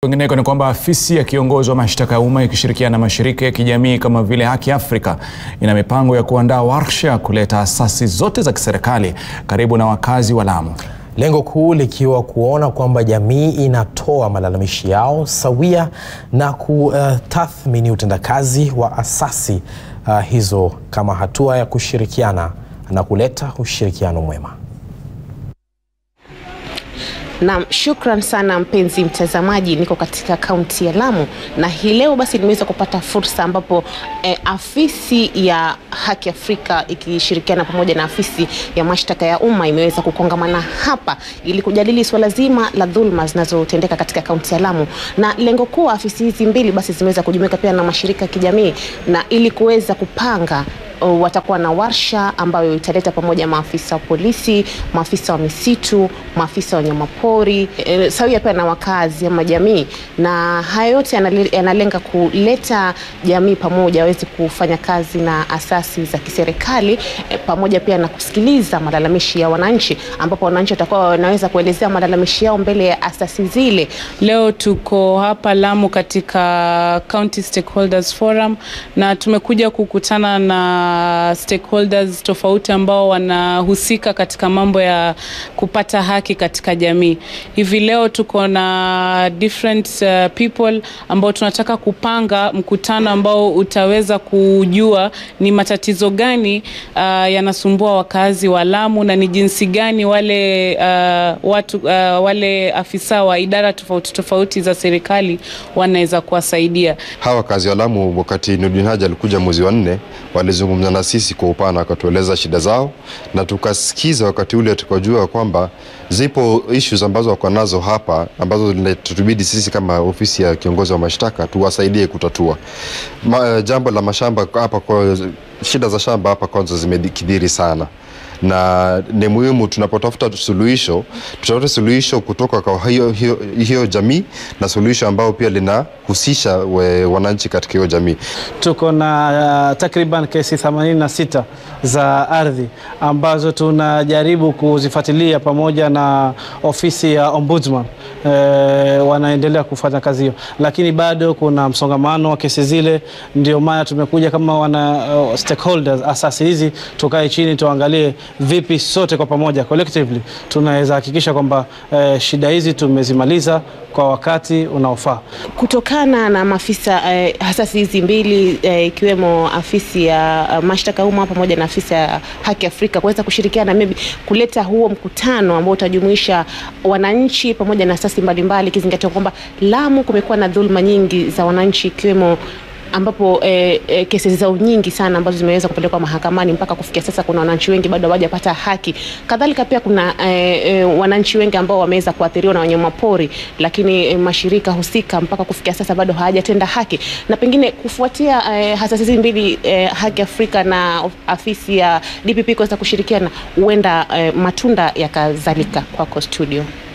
Kwingineko ni kwamba afisi ya kiongozi wa mashtaka ya umma ikishirikiana na mashirika ya kijamii kama vile Haki Afrika ina mipango ya kuandaa warsha kuleta asasi zote za kiserikali karibu na wakazi wa Lamu. Lengo kuu likiwa kuona kwamba jamii inatoa malalamishi yao sawia na kutathmini utendakazi wa asasi uh, hizo kama hatua ya kushirikiana na kuleta ushirikiano mwema. Naam, shukran sana mpenzi mtazamaji, niko katika kaunti ya Lamu na hii leo basi nimeweza kupata fursa ambapo eh, afisi ya Haki Afrika ikishirikiana pamoja na afisi ya mashtaka ya umma imeweza kukongamana hapa ili kujadili swala zima la dhulma zinazotendeka katika kaunti ya Lamu, na lengo kuu afisi hizi mbili basi zimeweza kujumuika pia na mashirika ya kijamii na ili kuweza kupanga Uh, watakuwa na warsha ambayo italeta pamoja maafisa wa polisi, maafisa wa misitu, maafisa wa wanyamapori e, sawia pia na wakazi ama jamii, na haya yote yanalenga kuleta jamii pamoja waweze kufanya kazi na asasi za kiserikali e, pamoja pia na kusikiliza malalamishi ya wananchi, ambapo wananchi watakuwa wanaweza kuelezea malalamishi yao mbele ya asasi zile. Leo tuko hapa Lamu katika County Stakeholders Forum na tumekuja kukutana na stakeholders tofauti ambao wanahusika katika mambo ya kupata haki katika jamii. Hivi leo tuko na different uh, people ambao tunataka kupanga mkutano ambao utaweza kujua ni matatizo gani uh, yanasumbua wakazi wa Lamu na ni jinsi gani wale uh, watu uh, wale afisa wa idara tofauti tofauti za serikali wanaweza kuwasaidia hawa wakazi wa Lamu. Wakati Nurdin Haji alikuja mwezi wa nne, walizungumza na sisi kwa upana, wakatueleza shida zao na tukasikiza. Wakati ule tukajua kwamba zipo issues ambazo wako nazo hapa ambazo tutubidi sisi kama ofisi ya kiongozi wa mashtaka tuwasaidie kutatua. Ma, jambo la mashamba hapa, kwa shida za shamba hapa kwanza zimekithiri sana na ni muhimu tunapotafuta suluhisho, tutafute suluhisho kutoka kwa hiyo, hiyo, hiyo jamii na suluhisho ambao pia linahusisha wananchi katika hiyo jamii. Tuko na uh, takriban kesi 86 za ardhi ambazo tunajaribu kuzifuatilia pamoja na ofisi ya Ombudsman. E, wanaendelea kufanya kazi hiyo, lakini bado kuna msongamano wa kesi zile. Ndio maana tumekuja kama wana uh, stakeholders, asasi hizi tukae chini tuangalie vipi sote kwa pamoja collectively tunaweza hakikisha kwamba eh, shida hizi tumezimaliza kwa wakati unaofaa. Kutokana na maafisa eh, asasi hizi mbili ikiwemo eh, afisi ya uh, mashtaka umma pamoja na afisi ya Haki Afrika kuweza kushirikiana maybe kuleta huo mkutano ambao utajumuisha wananchi pamoja na asasi mbalimbali, ikizingatia kwamba Lamu kumekuwa na dhuluma nyingi za wananchi ikiwemo ambapo eh, eh, kesi zao nyingi sana ambazo zimeweza kupelekwa mahakamani mpaka kufikia sasa, kuna wananchi wengi bado hawajapata haki. Kadhalika pia kuna eh, eh, wananchi wengi ambao wameweza kuathiriwa na wanyamapori, lakini eh, mashirika husika mpaka kufikia sasa bado hawajatenda haki, na pengine kufuatia eh, asasi hizi mbili eh, Haki Afrika na afisi ya DPP kuweza kushirikiana, huenda eh, matunda yakazalika. Kwako studio.